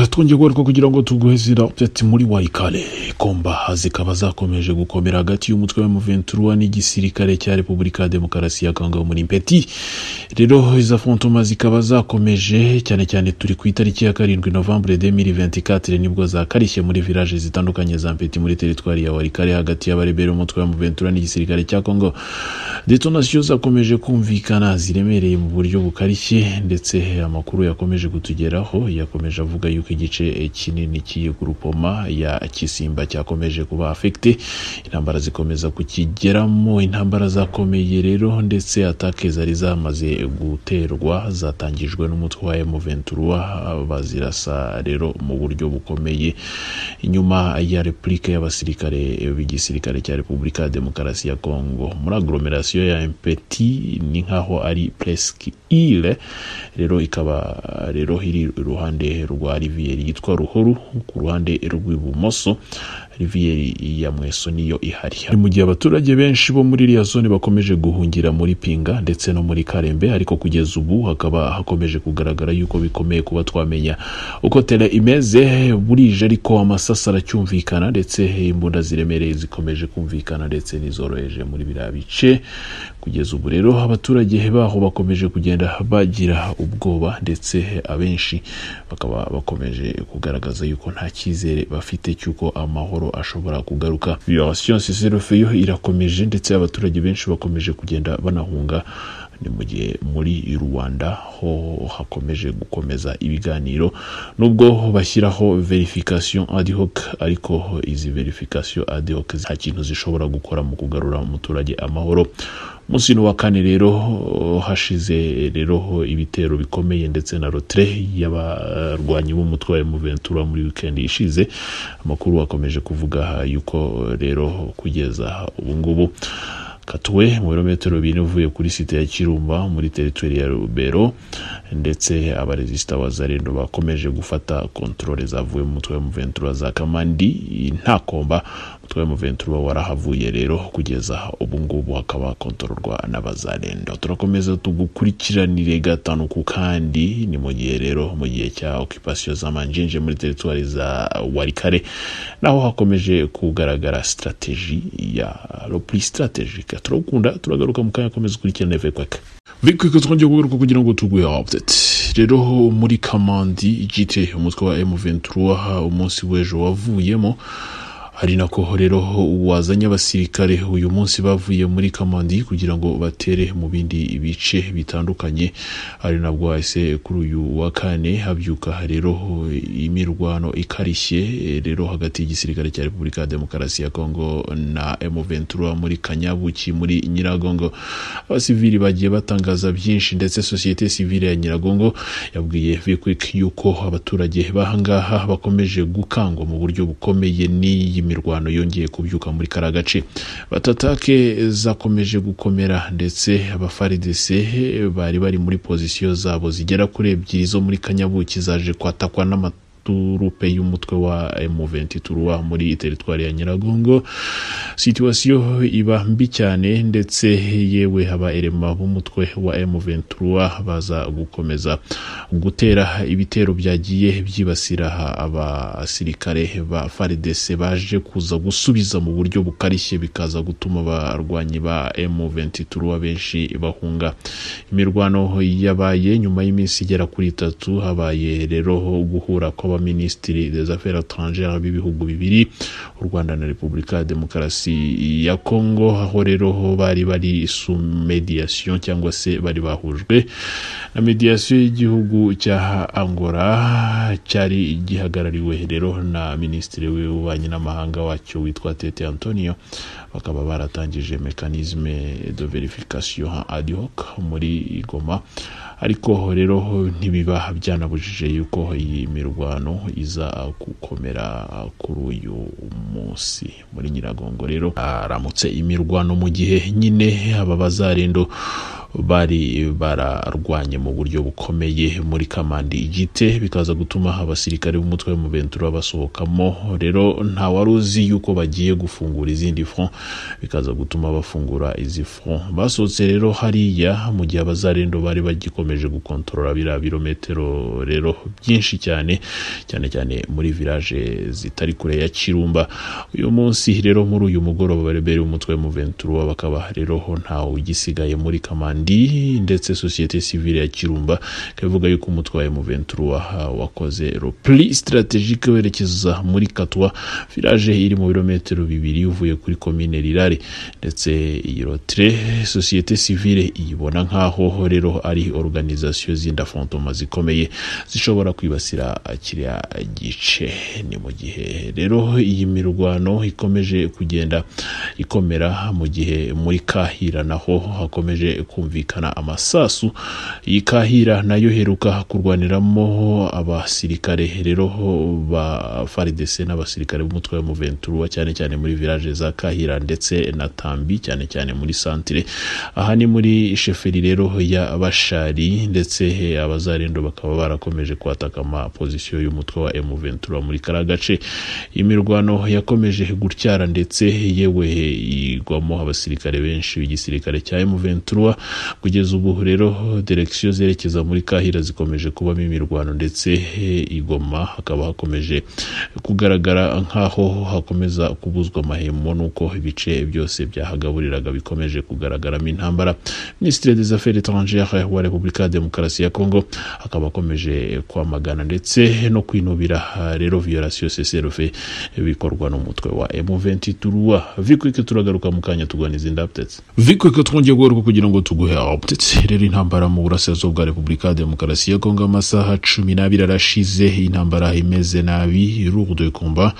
twongeye kugaruka kugira ngo tuguhe zira update muri wayikare komba zikaba zakomeje gukomera hagati y'umutwe wa muventura n'igisirikare cya repubulika ya demokarasi ya kongo muri mpeti rero iza fontoma zikaba zakomeje cyane cyane turi ku itariki ya karindwi novembre 2024 nibwo zakarishye muri village zitandukanye za mpeti muri teritwari ya warikare hagati y'abarebera umutwe wa muventura n'igisirikare cya kongo detonation zakomeje kumvikana ziremereye mu buryo bukarishye ndetse amakuru yakomeje kutugeraho yakomeje yakomeje avuga yuko igice kinini cy'iyo gurupoma ya kisimba cyakomeje kuba afekite intambara zikomeza kukigeramo intambara zakomeye rero ndetse atake zari zamaze guterwa zatangijwe n'umutwe wa M23 bazirasa rero mu buryo bukomeye inyuma ya repulike y'abasirikare b'igisirikare cya repubulika ya demokarasi ya kongo muri aglomeration ya mpeti ni nkaho ari presque ile rero ikaba rero iri iruhande rwa riviyeri yitwa ruhuru ku ruhande rw'ibumoso riviyeri ya mweso niyo ihari ni mu gihe abaturage benshi bo muri iriya zone bakomeje guhungira muri pinga ndetse no muri karembe ariko kugeza ubu hakaba hakomeje kugaragara yuko bikomeye kuba twamenya uko tera imeze burije ariko amasasa aracyumvikana ndetse imbunda ziremereye zikomeje kumvikana ndetse n'izoroheje muri biriya bice kugeza ubu rero abaturage baho bakomeje kugenda bagira ubwoba ndetse abenshi bakaba bakomeje kugaragaza yuko nta cyizere bafite cy'uko amahoro ashobora kugaruka siyansi serofiyo irakomeje ndetse abaturage benshi bakomeje kugenda banahunga ni mu gihe muri rwanda ho hakomeje gukomeza ibiganiro nubwo bashyiraho verification ad hoc ariko izi verification ad hoc nta kintu zishobora gukora mu kugarura umuturage amahoro munsi wa kane rero hashize rero ibitero bikomeye ndetse na rotre y'abarwanyi b'umutwe wa M23 muri weekend ishize amakuru akomeje kuvuga yuko rero kugeza ubu ngubu katuwe mu birometero bine uvuye kuri site ya kirumba muri teritwari ya rubero ndetse abaresisita ba zarendo bakomeje gufata kontorore zavuye mu mutwe wa muventura za kamandi nta komba umutwe wa muventura warahavuye rero kugeza ubu ngubu hakaba kontororwa n'abazarendo turakomeza tugukurikiranire gatanu ku kandi ni mu gihe rero mu gihe cya okipasiyo z'amanjinje muri teritwari za warikare naho hakomeje kugaragara sitrategi ya ropuri sitrategi turagukunda turagaruka mu kanya akomeza ukurikirana eve kwaka bikwiko twongeye kugaruka kugira ngo tuguhe update rero muri kamandi igite umutwe wa m23 umunsi w'ejo wavuyemo hari nako rero wazanye abasirikare uyu munsi bavuye muri kamandi kugira ngo batere mu bindi bice bitandukanye ari nabwo hahise kuri uyu wa kane habyuka rero imirwano ikarishye rero hagati y'igisirikare cya repubulika ya demokarasi ya kongo na m23 muri kanyabuki muri nyiragongo abasivili bagiye batangaza byinshi ndetse sosiyete sivile ya nyiragongo yabwiye vikwik yuko abaturage bahangaha bakomeje gukangwa mu buryo bukomeye n'iyi imirwano yongeye kubyuka muri kara gace batatake zakomeje gukomera ndetse abafaridese bari bari muri pozisiyo zabo zigera kuri ebyiri zo muri kanyabuki zaje kwatakwa n'amata turupe y'umutwe wa M23 muri teritwari ya Nyiragongo situasiyo iba mbi cyane ndetse yewe haba erema b'umutwe wa M23 baza gukomeza gutera ibitero byagiye byibasira abasirikare ba FARDC baje kuza gusubiza mu buryo bukarishye bikaza gutuma abarwanyi ba M23 benshi bahunga imirwano yabaye nyuma y'iminsi igera kuri itatu habaye rero guhura kw'aba abaministiri des affaires étrangères b'ibihugu bibiri u rwanda na repubulika ya demokarasi ya kongo aho rero bari bari su mediation cyangwa se bari bahujwe na mediation y'igihugu cya angola cyari gihagarariwe rero na minisitiri w'ububanyi n'amahanga wacyo witwa tete antonio bakaba baratangije mekanizme de verification ad hoc muri goma ariko rero ntibiba byanabujije yuko iyi mirwano itanu iza gukomera kuri uyu munsi muri nyiragongo rero haramutse imirwano mu gihe nyine aba bazarendo bari bararwanye mu buryo bukomeye muri kamandi igite bikaza gutuma abasirikare b'umutwe wa muventura basohokamo rero nta wari uzi yuko bagiye gufungura izindi front bikaza gutuma bafungura izi front basohotse rero hariya mu gihe abazarendo bari bagikomeje gukontorora biriya birometero rero byinshi cyane cyane cyane muri village zitari kure ya kirumba uyu munsi rero muri uyu mugoroba barebera umutwe wa muventura bakaba rero ntawe ugisigaye muri kamandi ndetse sosiyete sivile ya kirumba ikaba ivuga yuko umutwe wa muventura wakoze repli strategike werekeza muri katwa village iri mu birometero bibiri uvuye kuri komine rirare ndetse iyi rotre sosiyete sivile iyibona nk'aho rero ari organisation z'inda fantoma zikomeye zishobora kwibasira kiriya gice ni mu gihe rero iyi mirwano ikomeje kugenda ikomera mu gihe muri kahira naho hakomeje kumvikana amasasu iyi kahira nayo heruka kurwaniramo abasirikare rero ba faridese n'abasirikare b'umutwe wa muventura cyane cyane muri village za kahira ndetse na tambi cyane cyane muri santire aha ni muri sheferi rero ya bashari ndetse abazarendo bakaba barakomeje kwataka amapozisiyo y'umutwe wa m ventura muri kara gace imirwano yakomeje gutyara ndetse yewe igwamo abasirikare benshi b'igisirikare cya m ventura kugeza ubu rero direkisiyo zerekeza muri kahira zikomeje kubamo imirwano ndetse igoma hakaba hakomeje kugaragara nk'aho hakomeza kubuzwa amahemo n'uko ibice byose byahagaburiraga bikomeje kugaragaramo intambara minisitiri des affaires étrangères wa repubulika ya demokarasi ya congo akaba akomeje kwamagana ndetse no kwinubira rero violation seserufe bikorwa n'umutwe wa m23 vikwike turagaruka mu kanya tuganiza inda updates vikwike twongeye kugaruka kugira ngo tuguhe updates rero intambara mu burasirazuba bwa repubulika ya demokarasi ya congo amasaha cumi n'abiri arashize intambara imeze nabi lourde combat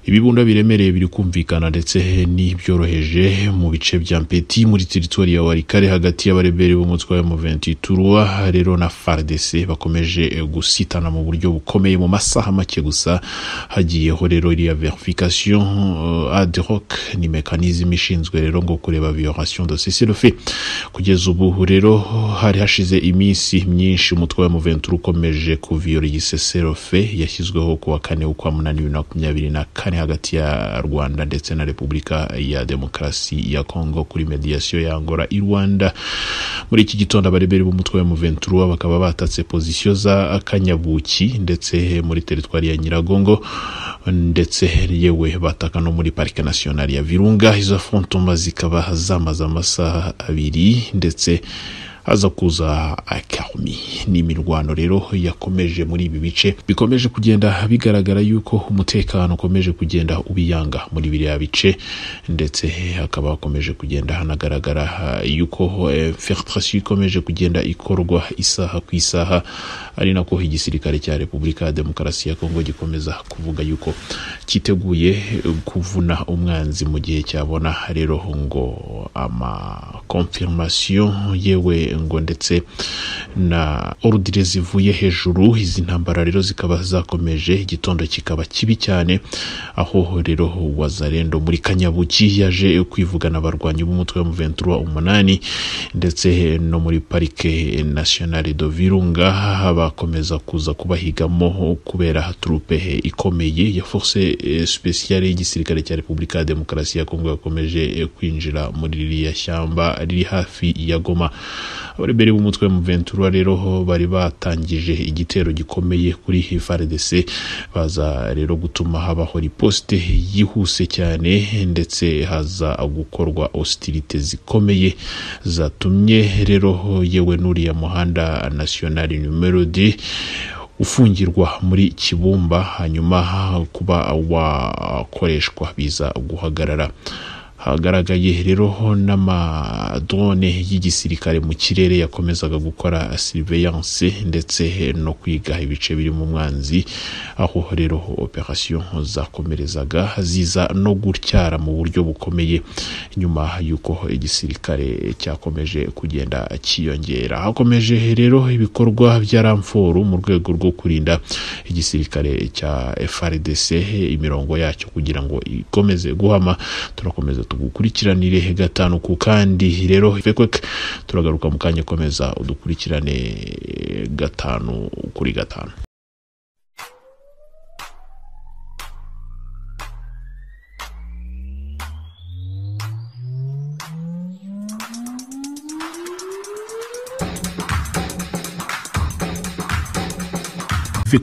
ibibunda biremereye biri kumvikana ndetse n'ibyoroheje mu bice bya mpeti muri teritori ya warikare hagati y'abarebere b'umutwe wa M23 rero na FARDC bakomeje gusitana mu buryo bukomeye mu masaha make gusa hagiyeho rero iriya verification uh, ad hoc ni mekanizme ishinzwe rero ngo kureba violation de cessez-le-feu kugeza ubu rero hari hashize iminsi myinshi umutwe wa M23 ukomeje kuviola iyi cessez-le-feu yashyizweho kuwa kane ukwa munani bibiri na makumyabiri na kane kane hagati ya rwanda ndetse na repubulika ya demokarasi ya congo kuri mediation ya angola i rwanda muri iki gitondo abareberi b'umutwe wa muventura bakaba batatse pozisiyo za kanyabuki ndetse muri teritwari ya nyiragongo ndetse yewe bataka no muri parike nasiyonari ya virunga izo fontoma zikaba zamaze amasaha abiri ndetse haza kuza akarumi ni imirwano rero yakomeje muri ibi bice bikomeje kugenda bigaragara yuko umutekano ukomeje kugenda ubiyanga muri biriya bice ndetse hakaba hakomeje kugenda hanagaragara yuko infiltration ikomeje kugenda ikorwa isaha ku isaha ari nako igisirikare cya repubulika ya demokarasi ya kongo gikomeza kuvuga yuko cyiteguye kuvuna umwanzi mu gihe cyabona rero ngo amakonfirmation yewe ngo ndetse na orudire zivuye hejuru izi ntambara rero zikaba zakomeje igitondo kikaba kibi cyane aho rero wazarendo muri kanyabuki yaje kwivugana abarwanyi b'umutwe wa muventura umunani ndetse no muri parike nasiyonari do virunga bakomeza kuza kubahigamo kubera turupe ikomeye ya force spesiyale y'igisirikare cya repubulika ya demokarasi ya kongo yakomeje kwinjira muri ririya shyamba riri hafi ya goma abarebere b'umutwe wa muventura rero bari batangije igitero gikomeye kuri frdc baza rero gutuma habaho riposite yihuse cyane ndetse haza gukorwa ositirite zikomeye zatumye rero yewe n'uriya muhanda nasiyonari numero d ufungirwa muri kibumba hanyuma kuba wakoreshwa biza guhagarara hagaragaye rero n'amadrone y'igisirikare mu kirere yakomezaga gukora surveillance ndetse no kwiga ibice biri mu mwanzi aho rero operation zakomerezaga ziza no gutyara mu buryo bukomeye nyuma y'uko igisirikare cyakomeje kugenda cyiyongera hakomeje rero ibikorwa bya ramforu mu rwego rwo kurinda igisirikare cya frdc imirongo yacyo kugira ngo ikomeze guhama turakomeza tugukurikiranire gatanu ku kandi rero vekwek turagaruka mu kanya komeza udukurikirane gatanu kuri gatanu